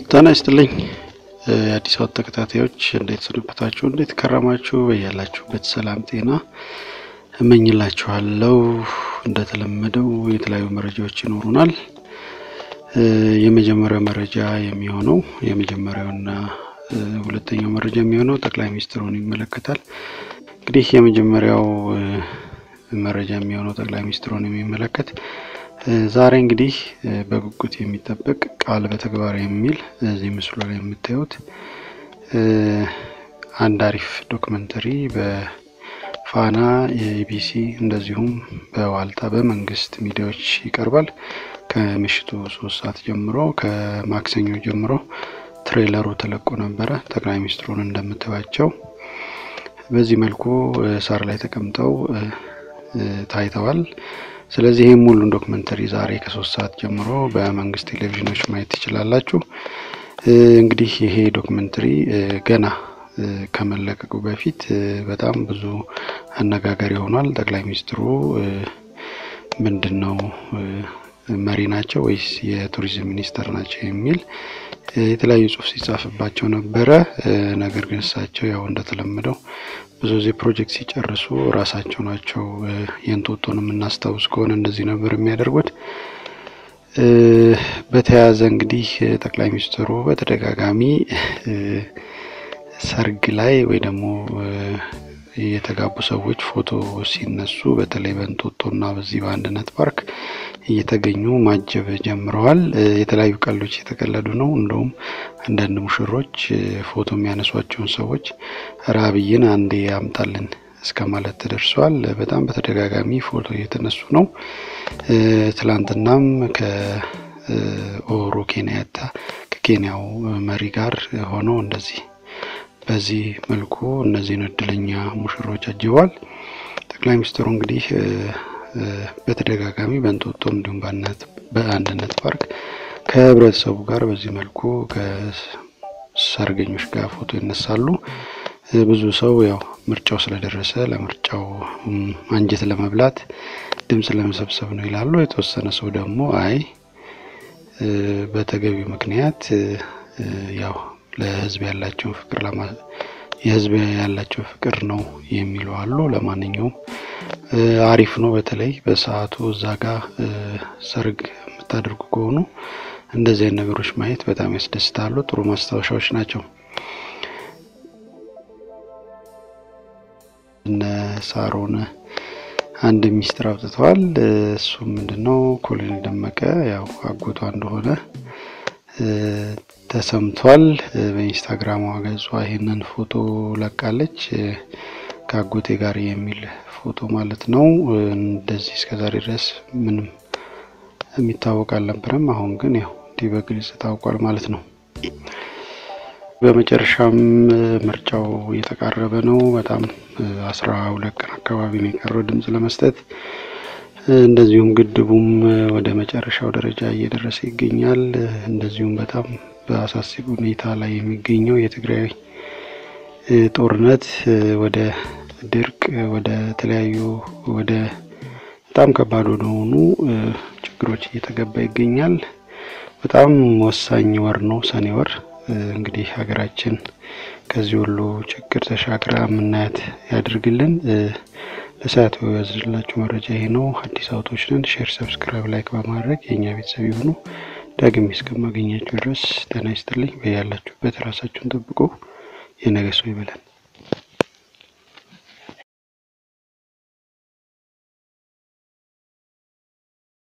ጤና ይስጥልኝ የአዲስ አበባ ተከታታዮች እንዴት ሰነበታችሁ? እንዴት ከረማችሁ? በያላችሁበት ሰላም ጤና እመኝላችኋለሁ። እንደተለመደው የተለያዩ መረጃዎች ይኖሩናል። የመጀመሪያው መረጃ የሚሆነው የመጀመሪያውና ሁለተኛው መረጃ የሚሆነው ጠቅላይ ሚኒስትሩን ይመለከታል። እንግዲህ የመጀመሪያው መረጃ የሚሆነው ጠቅላይ ሚኒስትሩን የሚመለከት ዛሬ እንግዲህ በጉጉት የሚጠበቅ ቃል በተግባር የሚል እዚህ ምስሉ ላይ የምታዩት አንድ አሪፍ ዶክመንተሪ በፋና የኢቢሲ እንደዚሁም በዋልታ በመንግስት ሚዲያዎች ይቀርባል። ከምሽቱ ሶስት ሰዓት ጀምሮ ከማክሰኞ ጀምሮ ትሬለሩ ተለቆ ነበረ። ጠቅላይ ሚኒስትሩን እንደምታዩቸው በዚህ መልኩ ሳር ላይ ተቀምጠው ታይተዋል። ስለዚህ ይህም ሙሉን ዶክመንተሪ ዛሬ ከሶስት ሰዓት ጀምሮ በመንግስት ቴሌቪዥኖች ማየት ትችላላችሁ። እንግዲህ ይሄ ዶክመንተሪ ገና ከመለቀቁ በፊት በጣም ብዙ አነጋጋሪ ሆኗል። ጠቅላይ ሚኒስትሩ ምንድን ነው መሪ ናቸው ወይስ የቱሪዝም ሚኒስተር ናቸው የሚል የተለያዩ ጽሁፍ ሲጻፍባቸው ነበረ። ነገር ግን እሳቸው ያው እንደተለመደው ብዙ ጊዜ ፕሮጀክት ሲጨርሱ ራሳቸው ናቸው የእንጦጦን የምናስታውስ ከሆነ እንደዚህ ነበር የሚያደርጉት። በተያያዘ እንግዲህ ጠቅላይ ሚኒስትሩ በተደጋጋሚ ሰርግ ላይ ወይ ደግሞ የተጋቡ ሰዎች ፎቶ ሲነሱ በተለይ በእንጦጦና በዚህ በአንድነት ፓርክ እየተገኙ ማጀብ ጀምረዋል። የተለያዩ ቀልዶች የተቀለዱ ነው። እንደውም አንዳንድ ሙሽሮች ፎቶ የሚያነሷቸውን ሰዎች ራብይን አንዴ ያምጣልን እስከ ማለት ተደርሷል። በጣም በተደጋጋሚ ፎቶ እየተነሱ ነው። ትላንትናም ከኦሮ ኬንያታ ከኬንያው መሪ ጋር ሆነው እንደዚህ በዚህ መልኩ እነዚህን እድለኛ ሙሽሮች አጅበዋል። ጠቅላይ ሚኒስትሩ እንግዲህ በተደጋጋሚ በእንጦጦ እንዲሁም በአንድነት ፓርክ ከህብረተሰቡ ጋር በዚህ መልኩ ከሰርገኞች ጋር ፎቶ ይነሳሉ። ብዙ ሰው ያው ምርጫው ስለደረሰ ለምርጫው አንጀት ለመብላት ድምፅ ለመሰብሰብ ነው ይላሉ። የተወሰነ ሰው ደግሞ አይ በተገቢው ምክንያት ያው ለህዝብ ያላቸውን ፍቅር ለማ የህዝብ ያላቸው ፍቅር ነው የሚሉ አሉ። ለማንኛውም አሪፍ ነው። በተለይ በሰዓቱ እዛ ጋር ሰርግ የምታደርጉ ከሆኑ እንደዚህ አይነት ነገሮች ማየት በጣም ያስደስታሉ። ጥሩ ማስታወሻዎች ናቸው። እነ ሳሮን አንድ ሚስጥር አውጥተዋል። እሱም ምንድን ነው? ኮሎኔል ደመቀ ያው አጎቷ እንደሆነ ተሰምቷል። በኢንስታግራሟ ገጿ ይህንን ፎቶ ለቃለች። ከአጎቴ ጋር የሚል ፎቶ ማለት ነው። እንደዚህ እስከዛሬ ድረስ ምንም የሚታወቅ አልነበረም። አሁን ግን ያው እንዲህ በግልጽ ታውቋል ማለት ነው። በመጨረሻም ምርጫው እየተቃረበ ነው። በጣም አስራ ሁለት ቀን አካባቢ ነው የቀረው ድምጽ ለመስጠት እንደዚሁም ግድቡም ወደ መጨረሻው ደረጃ እየደረሰ ይገኛል። እንደዚሁም በጣም በአሳሳቢ ሁኔታ ላይ የሚገኘው የትግራይ ጦርነት ወደ ድርቅ፣ ወደ ተለያዩ ወደ በጣም ከባድ ወደሆኑ ችግሮች እየተገባ ይገኛል። በጣም ወሳኝ ወር ነው ሰኔ ወር። እንግዲህ ሀገራችን ከዚህ ሁሉ ችግር ተሻግራ የምናያት ያድርግልን። ለሰዓቱ ያዝላችሁ መረጃ ይሄ ነው። አዲስ አውቶች ነን። ሼር፣ ሰብስክራይብ፣ ላይክ በማድረግ የእኛ ቤተሰብ የሆኑ ዳግም እስከማገኛችሁ ድረስ ጤና ይስጥልኝ። በያላችሁበት ራሳችሁን ጠብቁ። የነገ ሰው ይበለን።